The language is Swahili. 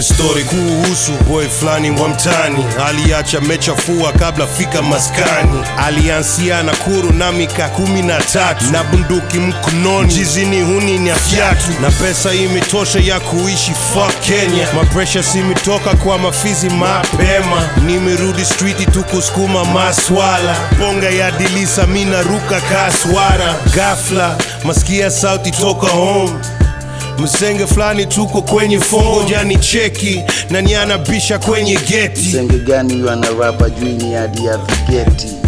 story kuhusu boy fulani wa mtani aliacha mechafua kabla fika maskani aliansia na kuru na mika kumi na tatu na bunduki mkononi jizini huni ni afyatu na pesa imetosha ya kuishi fuck Kenya mapresha simitoka kwa mafizi mapema nimerudi streeti tu kusukuma maswala bonga ya dilisa mina ruka kaswara gafla maskia sauti toka home msenge fulani tuko kwenye fongo jani cheki na nianabisha kwenye geti Msenge gani huyo anarapa juu ni hadi ya vigeti